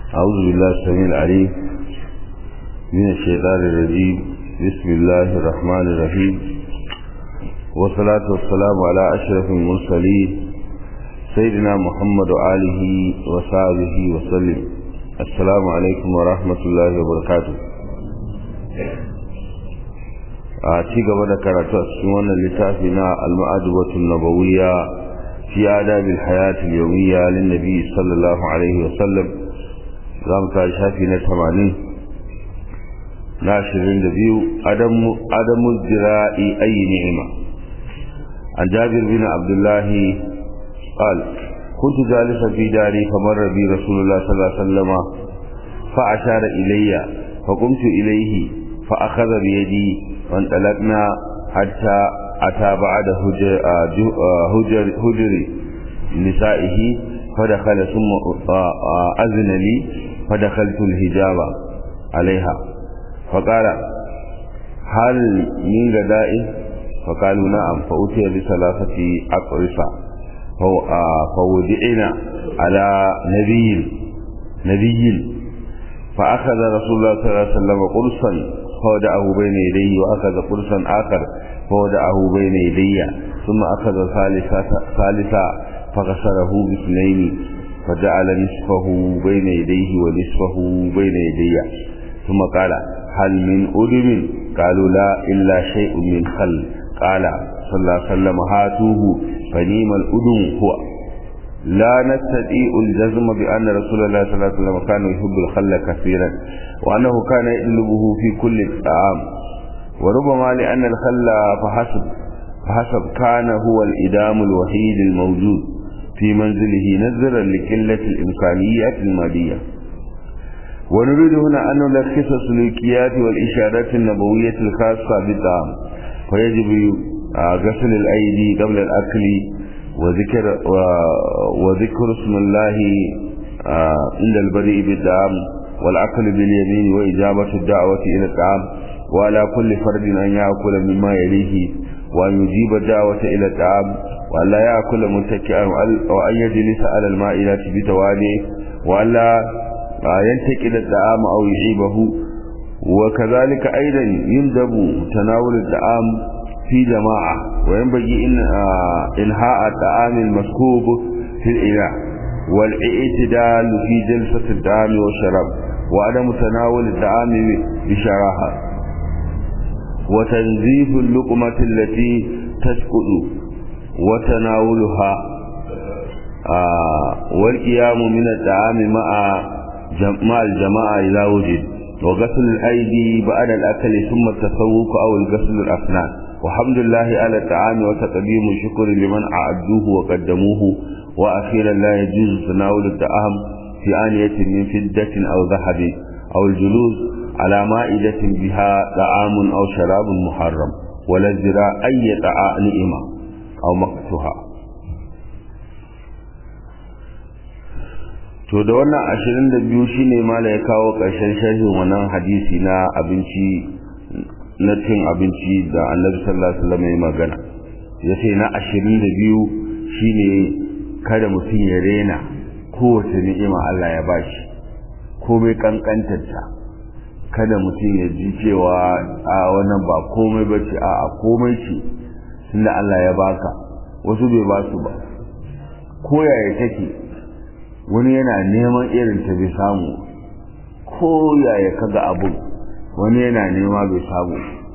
أعوذ بالله السميع العليم من الشيطان الرجيم بسم الله الرحمن الرحيم والصلاة والسلام على أشرف المرسلين سيدنا محمد وآله وصحبه وسلم السلام عليكم ورحمة الله وبركاته a ci gaba da karatu a cikin wannan littafi na al-ma'adubatul nabawiyya fi adabil hayat al-yawmiyya lin nabi sallallahu alaihi wa sallam zamu ta shafi na 80 na 22 adamu adamu zira'i ayi ni'ima an jabir bin abdullah قال كنت جالسا في داري فمر بي رسول الله صلى الله عليه وسلم فأشار إلي فقمت إليه فأخذ بيدي وانطلقنا حتى أتى بعد هجر, هجر, هجر نسائه فدخل ثم أذن لي فدخلت الهجاب عليها فقال هل من غداء فقالوا نعم فأتي بثلاثة أقرصة فودعنا على نبي نبي فأخذ رسول الله صلى الله عليه وسلم قرصا فودعه بين يديه وأخذ قرصا آخر فودعه بين يدي ثم أخذ ثالثا ثالثا فغسله باثنين فجعل نصفه بين يديه ونصفه بين يدي ثم قال هل من أدم قالوا لا إلا شيء من خل قال صلى الله عليه وسلم هاتوه فنيم الأدم هو لا نستطيع الجزم بأن رسول الله صلى الله عليه وسلم كان يحب الخل كثيرا وأنه كان يطلبه في كل الطعام وربما لأن الخل فحسب فحسب كان هو الإدام الوحيد الموجود في منزله نظرا لقلة الإمكانيات المادية ونريد هنا أن نلخص السلوكيات والإشارات النبوية الخاصة بالطعام فيجب غسل الأيدي قبل الأكل وذكر وذكر اسم الله عند البدء بالطعام والأكل باليمين وإجابة الدعوة إلى الطعام وعلى كل فرد أن يأكل مما يليه وأن يجيب الدعوة إلى الطعام وأن لا يأكل متكئا وأن يجلس على المائلة بتواليه وأن لا ينتقل الطعام أو يعيبه وكذلك أيضا يندب تناول الطعام في جماعة وينبغي إن إنهاء الطعام المسكوب في الإناء والاعتدال في جلسة الطعام والشراب وعدم تناول الطعام بشراهة وتنزيف اللقمة التي تسقط وتناولها والقيام من الطعام مع مع الجماعة إذا وجد وغسل الأيدي بعد الأكل ثم التسوق أو الغسل الأسنان والحمد لله على الطعام وتقديم الشكر لمن أعدوه وقدموه وأخيرا لا يجوز تناول الطعام في آنية من فدة أو ذهب أو الجلوس على مائدة بها طعام أو شراب محرم ولا الزراء أي طعام نئمة أو مقتها to da wannan ashirin da biyu shine mala ya kawo ƙarshen sharhin wannan hadisi na abinci na cin abinci da annabi sallallahu alaihi wasallam ya magana ya ce na ashirin da biyu shine kada mutum ya rena kowace ni'ima Allah ya bashi komai kankantarta kada mutum ya ji cewa a wannan ba komai ba ce a komai ce tunda Allah ya baka wasu bai ba su ba ko yaya take wani yana neman irin ta bai samu ko yaya kaga abu wani yana nema bai samu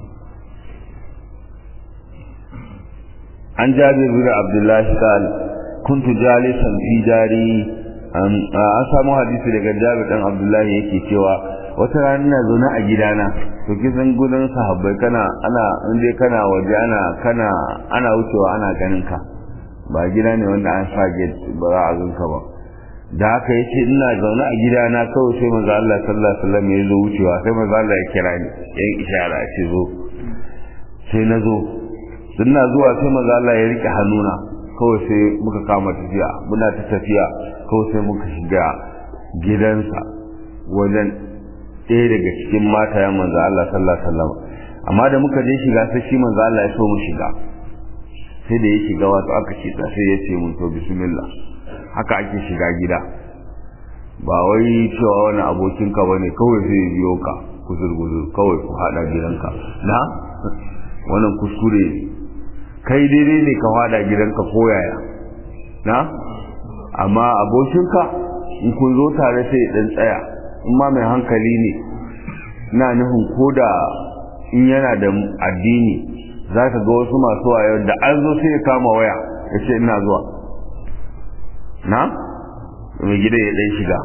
an jabir bin abdullahi qal kuntu jalisan fi dari an samu hadisi daga jabir dan abdullahi yake cewa wata rana ina zaune a gidana to kisan gudan sahabbai kana ana inda kana waje ana kana ana wucewa ana ganin ka ba gida ne wanda an sa gate ba za a ganka ba da haka yace ina zaune a gidana kawai sai manzo Allah sallallahu alaihi wasallam ya zo wucewa sai manzo Allah ya kira ni ya ishara ce zo sai na zo ina zuwa sai manzo Allah ya rike hannuna kawai sai muka kama tafiya muna ta tafiya kawai sai muka shiga gidansa wajen ɗaya daga cikin mata ya manzo Allah sallallahu alaihi wasallam amma da muka je shiga sai shi manzo Allah ya so mu shiga sai da ya shiga wato aka ce sai ya ce mun to bismillah haka ake shiga gida ba wai cewa wani abokinka ba ne kawai sai ya biyo ka guzur-guzur kawai ku haɗa gidanka na wannan kuskure kai daidai ne ka haɗa gidanka ko yaya na amma abokinka in kun zo tare sai ɗan tsaya in ma mai hankali ne na nufin ko da in yana da addini za ka ga wasu masu wayo da an zo sai ya kama waya ya ce ina zuwa na mai gida ya ɗan shiga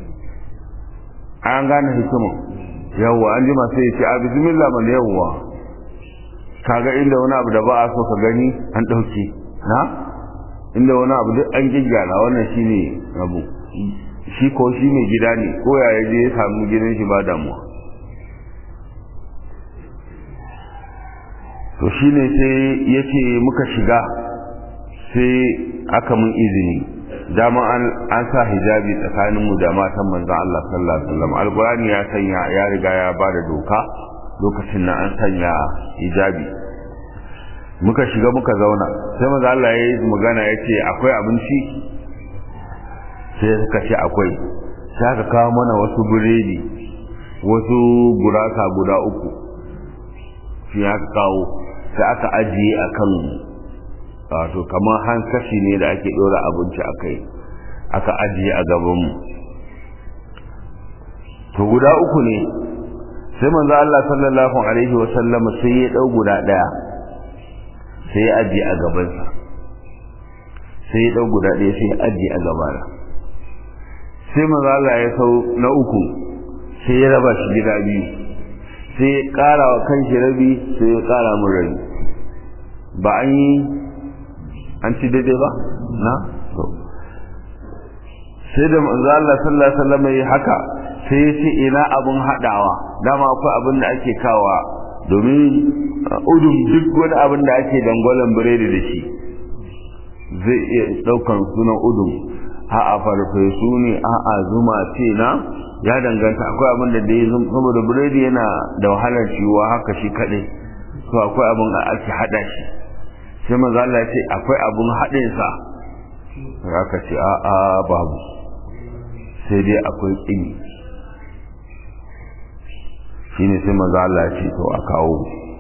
an gane hikimin yawwa an jima sai ya ce a bismillah man yawwa kaga inda wani abu da ba a so ka gani an ɗauke na inda wani abu duk an gyaggyara wannan shine abu shi ko shi mai gida ne ko ya je ya samu gidan shi ba damuwa to shine sai ya ce muka shiga sai aka mun izini dama an sa hijabi tsakaninmu da matan manzan Allah sallallahu alaihi wasallam alqur'ani ya sanya ya riga ya bada doka lokacin nan an sanya hijabi muka shiga muka zauna sai manzan Allah ya yi magana ya ce akwai abinci sai suka ce akwai sai aka kawo mana wasu biredi wasu gurasa guda uku shi aka kawo sai aka ajiye akan wato kamar hankashi ne da ake ɗora abinci a kai aka ajiye a gabanmu to guda uku ne sai manzo Allah sallallahu alaihi wa sallam sai ya dau guda daya sai ya ajiye a gabansa sai ya dau guda daya sai ya ajiye a gabana sai manzo Allah ya sau na uku sai ya raba shi gida biyu sai ya ƙara wa kanshi rabi sai ya ƙara mun rabi ba an yi an ci daidai ba na to sai da manzo Allah sallallahu alaihi wasallam yi haka sai ya ce ina abun hadawa dama akwai abin da ake kawa domin udum duk wani abin da ake dangwalen biredi da shi zai iya daukan sunan udum a a farfesu ne a a zuma ce na ya danganta akwai abin da dai saboda biredi yana da wahalar ciwa haka shi kadai to akwai abin da ake hada shi sai manzo Allah ya ce akwai abun haɗin sa aka ce a a babu sai dai akwai tsini shine sai manzo Allah ya ce to a kawo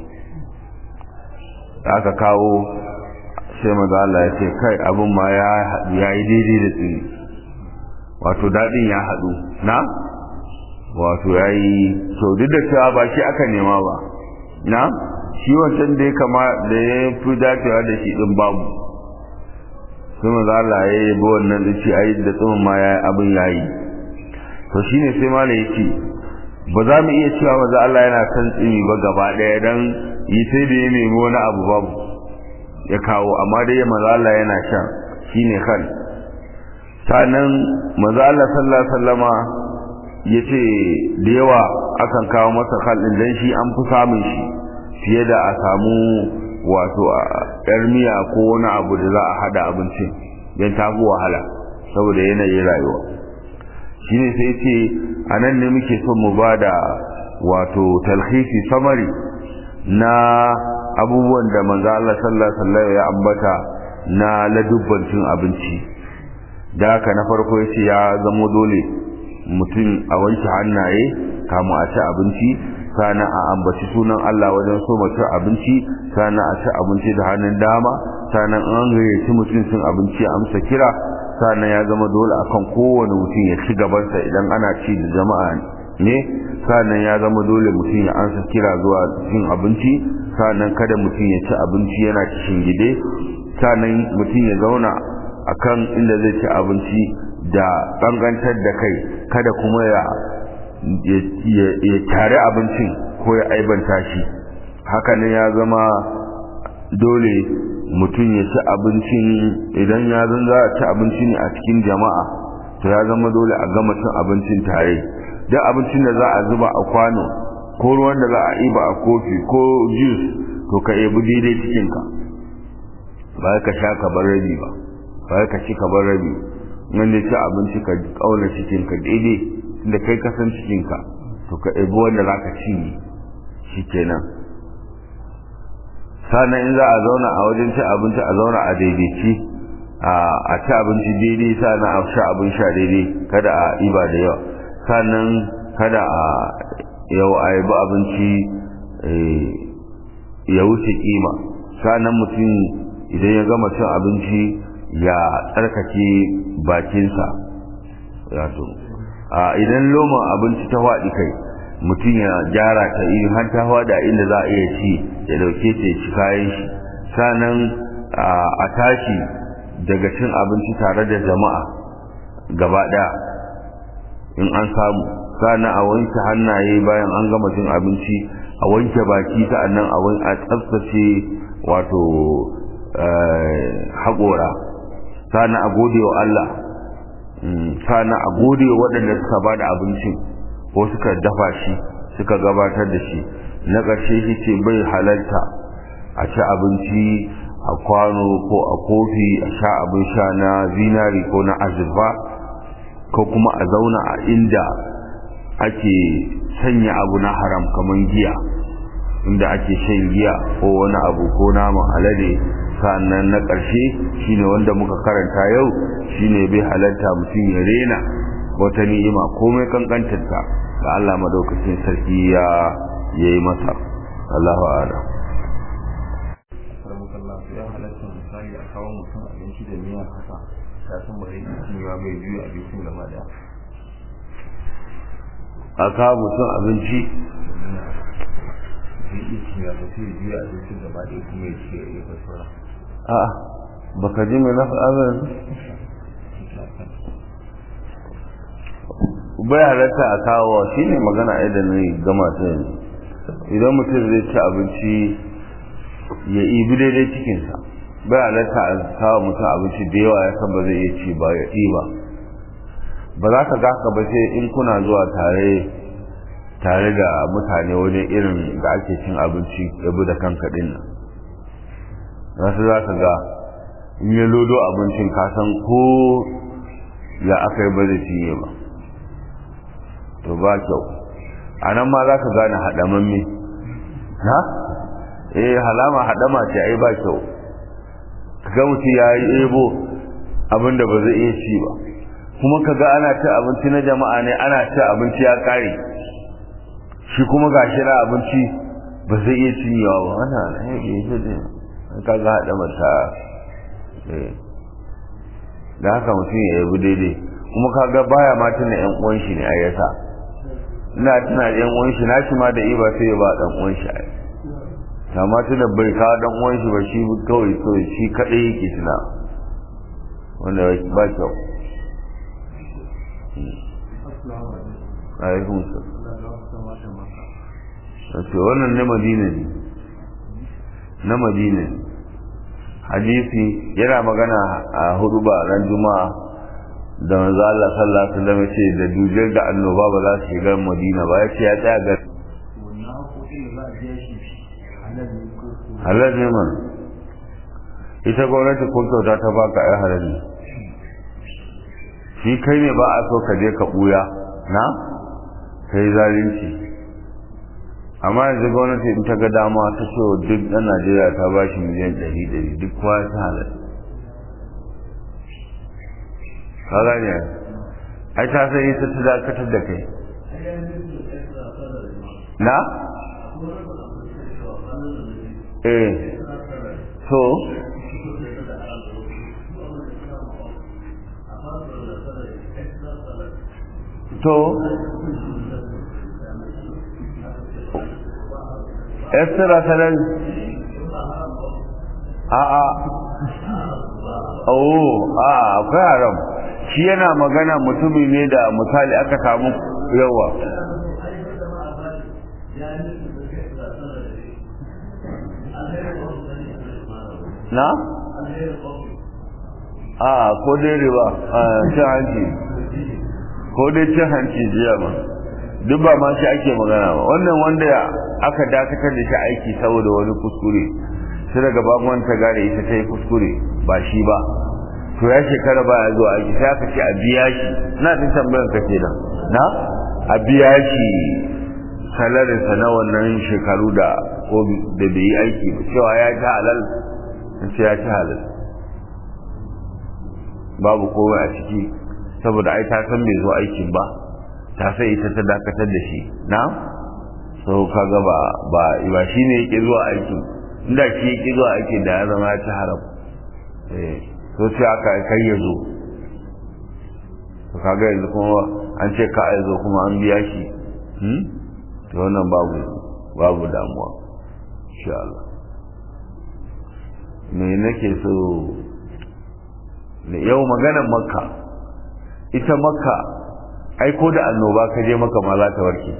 aka kawo sai manzo Allah ya ce kai abun ma ya ya yi daidai da tsini wato dadin ya haɗu na wato ya yi to duk da cewa ba shi aka nema ba na shi wancan da ya kama da ya fi dacewa da shi din babu sai maza Allah ya yi bo wannan da ce ayi da tsumin ma ya abin ya yi to shine sai mala ya ce ba za mu iya cewa maza Allah yana son tsimi ba gaba ɗaya dan yi sai da ya nemi wani abu babu ya kawo amma dai maza Allah yana shan shine kan sannan maza Allah sallallahu alaihi wasallama ya ce da yawa akan kawo masa khalin dan shi an fi samun shi fiye da a samu wato yar miya ko wani abu da za a hada abincin don ta fi wahala saboda yanayin rayuwa shi ne sai ce a nan ne muke son mu ba da wato talhisi samari na abubuwan da manzo Allah sallallahu alaihi ya ambata na ladubban cin abinci da haka na farko yace ya zamo dole mutum a wanke hannaye kamun a ci abinci sana a ambaci sunan Allah wajen so mace abinci sana a ci abinci da hannun dama sanan an gayyaci mutum cin abinci a amsa kira sanan ya zama dole akan kowane mutum ya ci gabansa idan ana ci da jama'a ne sanan ya zama dole mutum ya amsa kira zuwa cin abinci sanan kada mutum ya ci abinci yana cikin gide sanan mutum ya zauna akan inda zai ci abinci da bangantar da kai kada kuma ya ya tare abincin ko ya aibanta shi hakanan ya zama dole mutum ya ci abincin idan ya zan za a ci abinci ne a cikin jama'a to ya zama dole a gama cin abincin tare duk abincin da za a zuba a kwano ko ruwan da za a iba a kofi ko juice to ka ebi daidai cikinka ba ka sha ka bar rabi ba ba ka ci ka bar rabi wanda ci abinci ka kauna cikinka daidai da kai kasan cikinka to ka ebi wanda za ka ci shi kenan sannan in za a zauna a wajen ci abinci a zauna a daidaici a ci abinci daidai sannan a sha abin sha daidai kada a iba da yawa sannan kada a yau a yabi abinci ya wuce kima sannan mutum idan ya gama cin abinci ya tsarkake bakinsa idan loman abinci ta faɗi kai mutum ya gyara ta in har ta faɗi a inda za a iya ci ya dauke ta ci kayan shi sannan a tashi daga cin abinci tare da jama'a gaba ɗaya in an samu sannan a wanke hannaye bayan an gama cin abinci a wanke baki sa'annan a tsaftace wato haƙora sannan a gode wa Allah sannan a gode wa waɗanda suka ba da abincin ko suka dafa shi suka gabatar da shi na ƙarshe shi ce bai halarta a ci abinci a kwano ko a kofi a sha abin sha na zinari ko na azurfa ko kuma a zauna a inda ake sanya abu na haram kamar giya inda ake shan giya ko wani abu ko naman alade sannan na ƙarshe shine wanda muka karanta yau shine bai halarta mutum ya rena wata ni'ima komai kankantarta da Allah madaukakin sarki ya yayi masa Allahu a'lam ya halatta misali a kawo mutum abinci da miya haka ya san ba zai iya cinyewa bai juya abincin gaba daya a kawo mutum abinci zai iya cinyewa ba sai ya juya abincin gaba daya kuma ya ci ya yi fasara a baka ji mai nafi abin bai halatta a kawo shi ne magana idan ne gama ta yanzu idan mutum zai ci abinci ya ibi daidai cikinsa bai halatta a kawo mutum abinci da yawa ya san ba zai iya ci ba ya ɗiba ba za ka gaka ba sai in kuna zuwa tare tare da mutane wajen irin da ake cin abinci yabi da kanka ɗin nan wasu za ka ga in ya lodo abincin kasan ko ya aka yi ba zai cinye ba to ba kyau a nan ma za ka gane haɗamamme ha eh halama haɗama ce ai ba kyau ga mutum ya yi ebo abin da ba zai iya ci ba kuma ka ga ana ci abinci na jama'a ne ana ci abinci ya ƙare shi kuma ga shi na abinci ba zai iya cinyewa ba wannan ka ga haɗama ta da haka mutum ya yabi daidai kuma ka ga baya ma tuna yan uwan shi ne a yasa ina tuna yan uwan shi nashi ma da iba sai ya ba dan uwan shi ai amma tuna bai kawo dan uwan shi ba shi kawai so shi kadai yake tuna wanda ba kyau alaikum salam wannan na madina ne na madina ne hadisi yana magana a hudu ba ran juma'a da manzo Allah sallallahu alaihi wasallam ce da dujar da annoba ba za su shiga Madina ba yace ya tsaya ga halal ne man ita gwamnati ko kyauta ta baka ai halal ne shi kai ne ba a so ka je ka buya na kai zalunci amma yanzu gwamnati in ta ga dama ta so duk ɗan Najeriya ta ba shi miliyan ɗari ɗari duk kowa ta halal ka gane ai ta san ita ta dakatar da kai na eh so to extra salary a'a oh a akwai haram shi yana magana mutumi ne da misali aka samu yawa na? a ko dai riba a cin hanci ko dai cin hanci jiya ma duk ba ma shi ake magana ba wannan wanda aka dakatar da shi aiki saboda wani kuskure sai daga babban ta gane ita ta yi kuskure ba shi ba to ya shekara ba ya zuwa aiki sai aka ce a biya shi na tun tambayar ka kenan na a biya shi salarinsa na wannan shekaru da ko da bai yi aiki ba cewa ya ci halal sai ya ci halal babu komai a ciki saboda ai ta san bai zo aikin ba ta sai ita ta dakatar da shi na so kaga ba ba ba shine yake zuwa aikin inda shi yake zuwa aikin da ya zama ya ci haram eh so sai aka kai ya zo to kaga yanzu kuma an ce ka ya zo kuma an biya shi hmm to wannan babu babu damuwa insha Allah me nake so yau maganar makka ita makka ai ko da annoba ka je maka ma za ta warke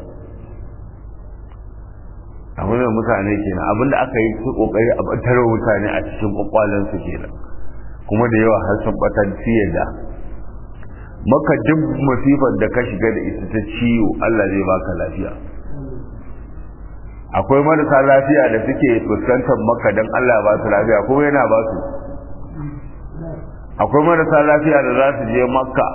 abin da mutane kenan abinda aka yi su kokari a batar mutane a cikin kwakwalen su kenan kuma da yawa har sun batar da maka duk masifar da ka shiga da ita ta ciwo Allah zai baka lafiya akwai marasa lafiya da suke fuskantar maka don Allah ba su lafiya kuma yana ba su akwai marasa lafiya da za su je makka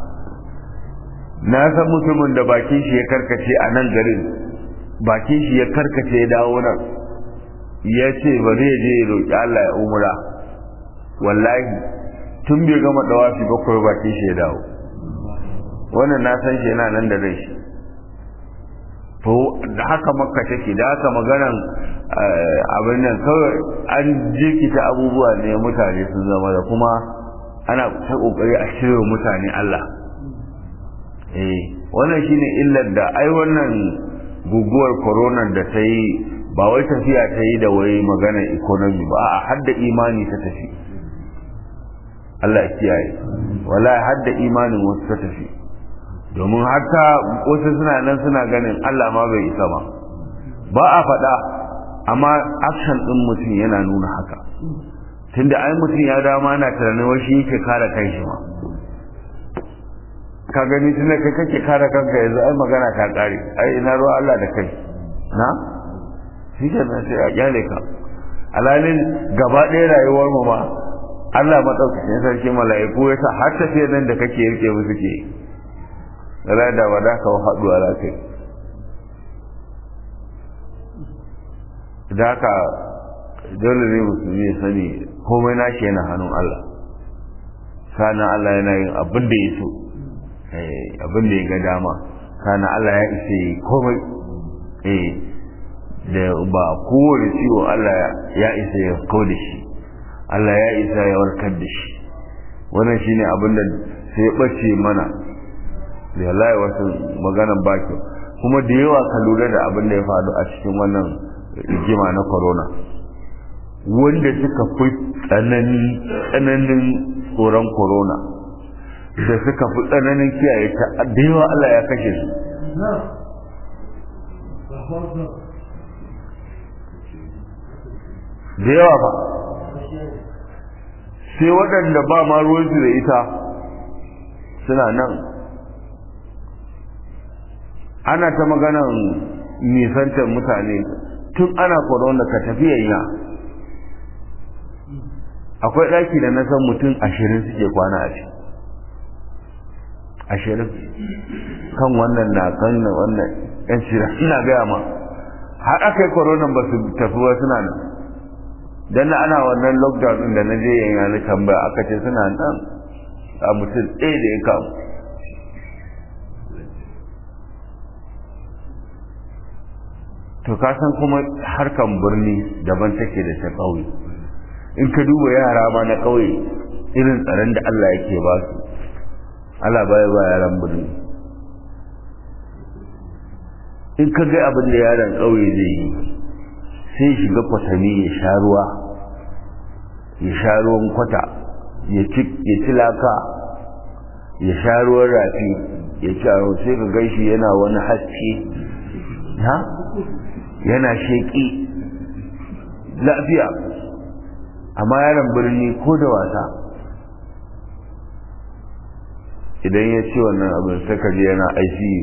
na san mutumin da bakin shi ya karkace a nan garin bakin shi ya karkace ya dawo nan ya ce ba zai je ya roƙi Allah ya umura wallahi tun bai gama dawafi bakwai bakin shi ya dawo wannan na san shi yana nan da rai shi to da haka makka take da haka maganan abin nan kawai an jirkita abubuwa ne mutane sun zama da kuma ana ta kokari a shirya mutane Allah eh wannan shine illar da ai wannan guguwar corona da ta yi ba wai tafiya ta yi da wai magana economy ba a hadda imani ta tafi Allah ya kiyaye wallahi hadda imanin wasu ta tafi domin haka wasu suna nan suna ganin Allah ma bai isa ba ba a faɗa amma action ɗin mutum yana nuna haka tunda ai mutum ya dama na tunanin wai shi yake kare kanshi ma ka gani tunda kai kake kare kanka yanzu ai magana ta kare ai ina ruwa Allah da kai na shi ke nan sai a kyale ka alalin gaba ɗaya rayuwar mu ma Allah madaukakin sarki mala'iku ya sa har tafiyar nan da kake rike musu ke rana da wada ka haɗu a kai da haka dole ne musulmi ya sani komai nashi yana hannun Allah sanan Allah yana yin abin da ya so abin da ya ga dama sanan Allah ya isa yi komai eh da ba kowane ciwo Allah ya isa ya kawo da shi Allah ya isa ya warkar da shi wannan shine abin da sai ya ɓace mana da wallahi wasu maganan baki kuma da yawa ka lura da abin da ya faru a cikin wannan rigima na corona wanda suka fi tsanani tsananin tsoron corona da suka fi tsananin kiyaye ta da yawa Allah ya kashe su da yawa ba sai waɗanda ba ma ruwansu da ita suna nan ana ta maganan nisantar mutane tun ana corona ka tafi yayya akwai ɗaki da na san mutum ashirin suke kwana a ciki ashirin kan wannan na kan wannan yan shira ina gaya ma har aka yi corona ba su tafi ba suna nan dan ana wannan lockdown din da na je yayya na tambaya aka ce suna nan a mutum ɗaya da ya kamu to ka san kuma harkan birni daban take da ta ƙauye in ka duba yara ma na ƙauye irin tsaron da Allah yake ba su Allah baya ba yaran birni in ka ga abin da yaran ƙauye zai yi sai shiga kwatami ya sha ruwa ya sha ruwan kwata ya ci laka ya sha ruwan rafi ya ci a sai ka gaishi yana wani haske ha yana sheƙi lafiya amma yaron birni ko da wasa idan ya ce wannan abin sai ka je yana ICU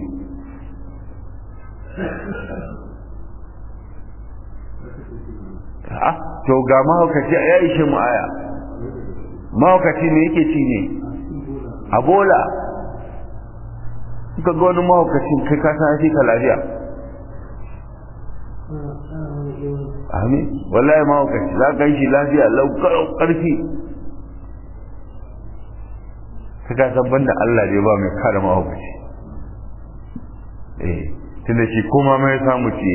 ah to ga mahaukaci ya ishe mu aya mahaukaci ne yake ci ne a bola ka ga wani mahaukacin kai ka san shi ka lafiya amin wallahi mahaukaci za ka yi shi lafiya lau karfi ka san banda Allah dai ba mai kare mahaukaci eh tunda shi koma mai samu ce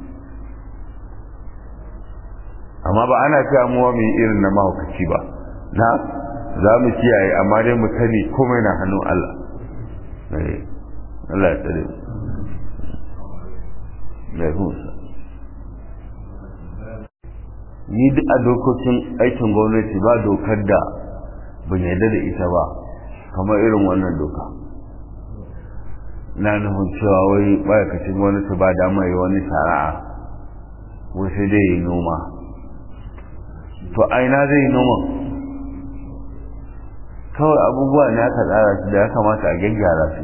amma ba ana cewa mu mu yi irin na mahaukaci ba na za mu kiyaye amma dai mu sani komai na hannun Allah eh Allah ya tsare mu ni duk a dokokin aikin gwamnati ba dokar da ban yarda da ita ba kamar irin wannan doka na nufin cewa wai ma'aikacin gwamnati ba dama yi wani shari'a wai sai dai yi noma to aina zai yi noma kawai abubuwa ne aka tsara su da ya kamata a gyaggyara su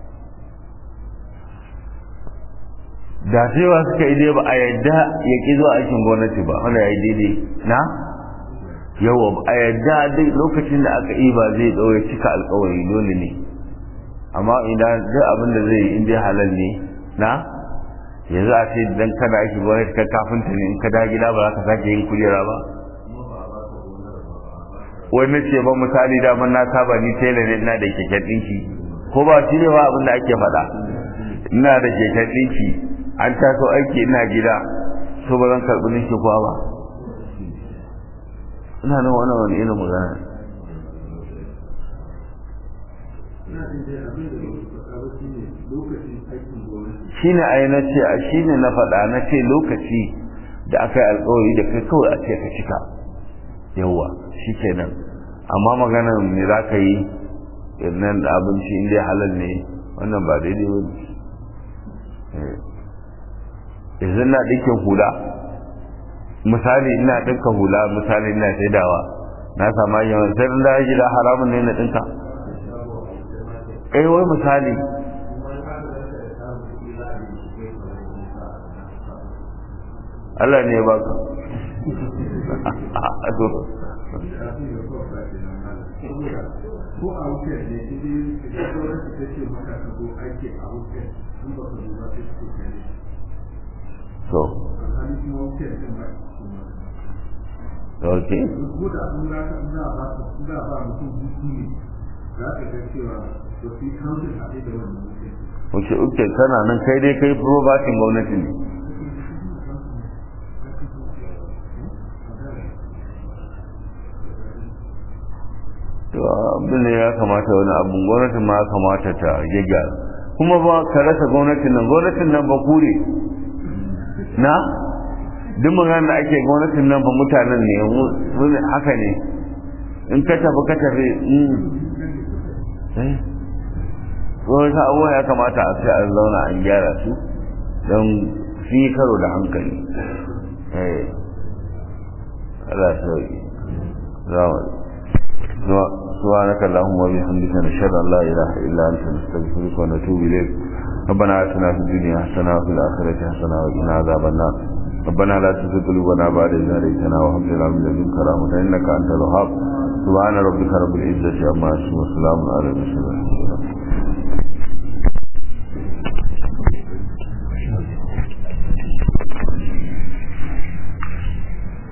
da cewa suka yi dai ba a yadda ya ƙi zuwa aikin gwamnati ba wanda ya yi daidai na yawa ba a yadda dai lokacin da aka yi ba zai ɗaure cika alkawari dole ne amma idan duk abin da zai yi in dai halal ne na yanzu a ce dan kana aiki gwamnati ka kafinta ne in ka da gida ba za ka sake yin kujera ba wani ce ba misali daman na saba ni tela ne ina da keken ɗinki ko ba shi ne ba abin da ake faɗa ina da keken ɗinki an taso aiki ina gida so ba zan karɓi ninki kuwa ba ina nan wani wani irin magana shi ne a na ce a shi ne na faɗa na ce lokaci da aka yi alkawari da kai kawai a ce ka cika yawwa shi kenan amma maganar me za ka yi nan da abinci inda halal ne wannan ba daidai ba ne yanzu na ɗinkin hula misali ina ɗinka hula misali ina saidawa na sama yawan sai da gida haramun ne na ɗinka eh wai misali Allah ne ya baka ko a wuce ne idan idan gwamnati ta ce maka ka zo aiki a wuce in ba ka zo ba sai su kai so alhali kuma wuce din ba ok ko da sun za ka za ba su za ba mutum hutu ne za ka ga cewa to fi counting a da wannan wuce wuce uke kana nan kai dai kai probatin gwamnati ne to abin ne ya kamata wani abun gwamnatin ma ya kamata ta gyaggyara kuma ba ka rasa gwamnatin nan gwamnatin nan ba kure na duk magana da ake gwamnatin nan ba mutanen ne wani haka ne in ka tafi ka tafi wani abubuwa ya kamata a sai an zauna an gyara su don su yi karo da hankali Allah ya sauki سبحانك اللهم وبحمدك نشهد ان لا اله الا انت نستغفرك ونتوب اليك ربنا اتنا في الدنيا حسنه وفي الاخره حسنه وقنا عذاب النار ربنا لا تزغ قلوبنا بعد إذ هديتنا وهب لنا من لدنك رحمة إنك أنت الوهاب سبحان ربك رب العزة عما يصفون وسلام على المرسلين